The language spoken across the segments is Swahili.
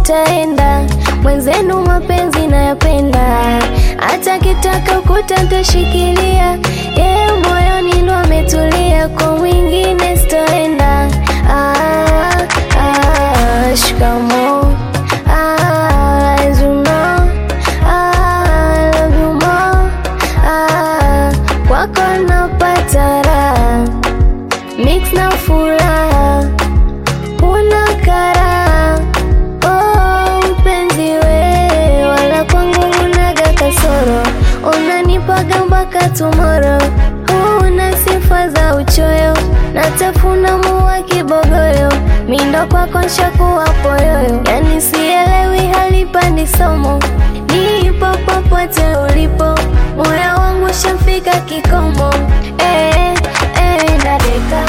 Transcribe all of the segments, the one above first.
nitaenda mwenzenu, mapenzi nayapenda, hata kitaka ukuta ntashikilia, yeye moyoni ndo ametulia, kwa mwingine sitaenda. Ah, ah, shikamo ah, as you know, ah, love you more ah, kwako napata raha mix na furaha una kara oh, mpenzi we wala kwangu unaga kasoro unanipaga mpaka tomoro una sifa za uchoyo natafuna mua kibogoyo mindo kwako nshakuwa poyoyo yani sielewi halipandi somo nipo popote ulipo moyo wangu shafika kikomo eh, eh, nadeka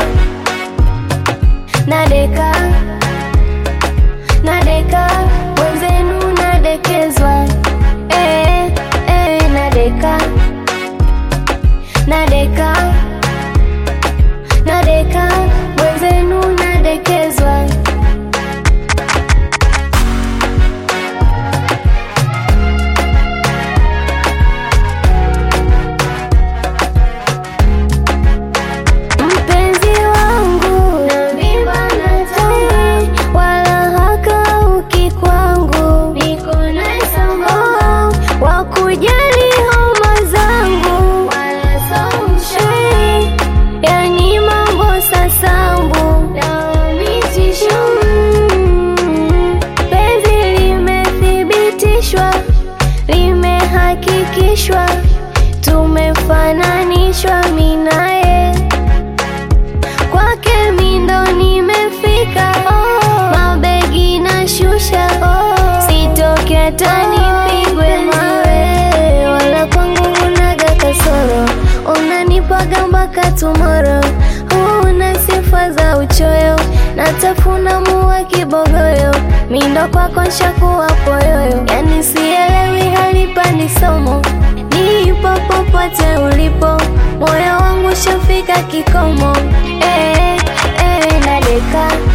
nadeka nadeka wenzenu nadekezwa eh, eh, nadeka nadeka nadeka wenzenu nadekezwa mpenzi wangu navimba na tai wala hakauki kwangu niko naye sambamba wakujali homa zangu wala somshei yani mambo sasambu nawamitisho penzi limethibitishwa limehakikishwa tumefananishwa minaye kwake mindo nimefika oh, mabegi na shusha oh, sitoke hata nipigwe mawe wala kwangu unaga kasoro unanipaga mpaka tumoro una sifa za uchoyo natafuna mua kibogoyo mindo kwako nshakuwa poyoyo yani sielewi halipandi somo nipo popote ulipo moyo wangu shafika kikomo eh, eh, nadeka